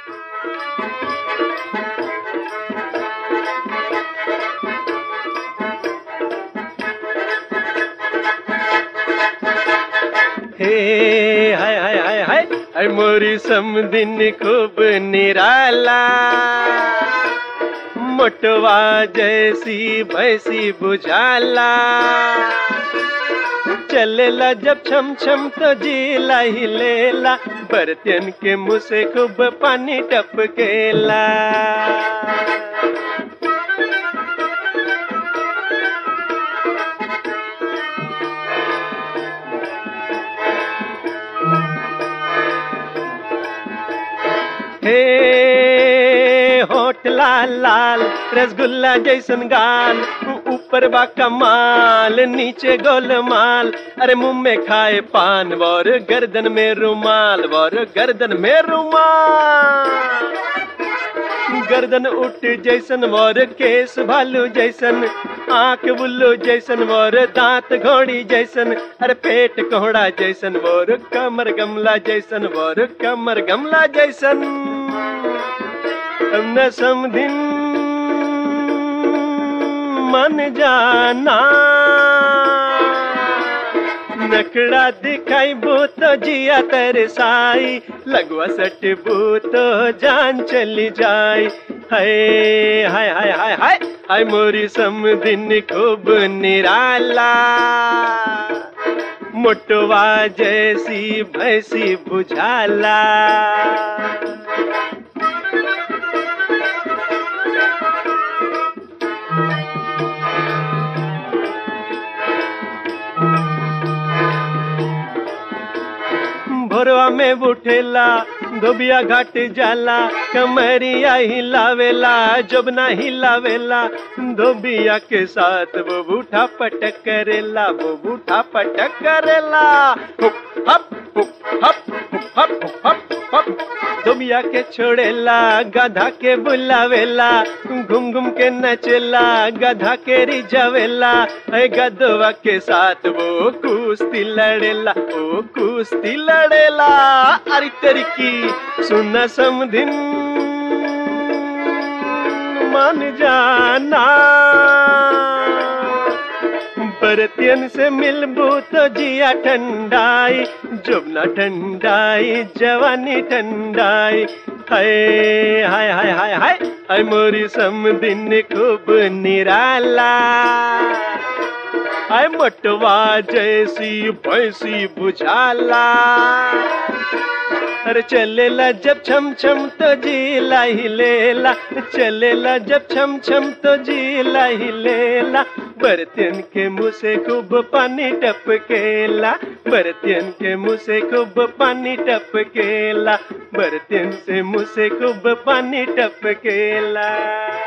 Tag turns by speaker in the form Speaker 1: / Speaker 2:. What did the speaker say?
Speaker 1: हे हाय हाय हाय हाय हाय मोरी समदिन खूब निराला मोटवा जैसी भैसी बुझाला चलेला जब छम छम तो जीला ही लेला बर्तन के मुंह से खूब पानी टपकेला हे होठ लाल लाल रसगुल्ला जैसन गाल ऊपर बा कमाल नीचे गोलमाल अरे मुंह में खाए पान और गर्दन में रुमाल और गर्दन में रुमाल गर्दन उठ जैसन और केस भालू जैसन आंख बुल्लू जैसन और दांत घोड़ी जैसन अरे पेट कोहड़ा जैसन और कमर गमला जैसन और कमर गमला जैसन अब न समधिन मन जाना नखड़ा दिखाई भूत जिया तरसाई लगवा सट भूत जान चली जाई हाय हाय हाय हाय हाय हाय मोरी समदिन खूब निराला मोटवा जैसी भैसी बुझाला भोरवा में उठेला धोबिया घाट जाला कमरिया हिलावेला जबना हिलावेला धोबिया के साथ वो बूढ़ा पटक करेला वो बूढ़ा पटक करेला हुप हप हुप हप हुप हप हुप हप हप धोबिया के छोड़ेला गधा के बुलावेला घूम घूम के नचेला गधा के रिझावेला ऐ गधवा के साथ वो कुश्ती लड़ेला वो कुश्ती लड़ेला अरे तेरी की सुना समधिन मान जाना बरतियन से मिलबू तो जिया ठंडाई जुबना ठंडाई जवानी ठंडाई हाय हाय हाय हाय हाय हाय मोरी समदिन खूब निराला हाय मोटवा जैसी भैंसी बुझाला अरे चलेला जब छम छम तो जीला ही लेला चलेला जब छम छम तो जीला ही लेला बर्तन के मुंह से खूब पानी टपकेला बर्तन के मुंह से खूब पानी टपकेला बर्तन से मुंह से खूब पानी टपकेला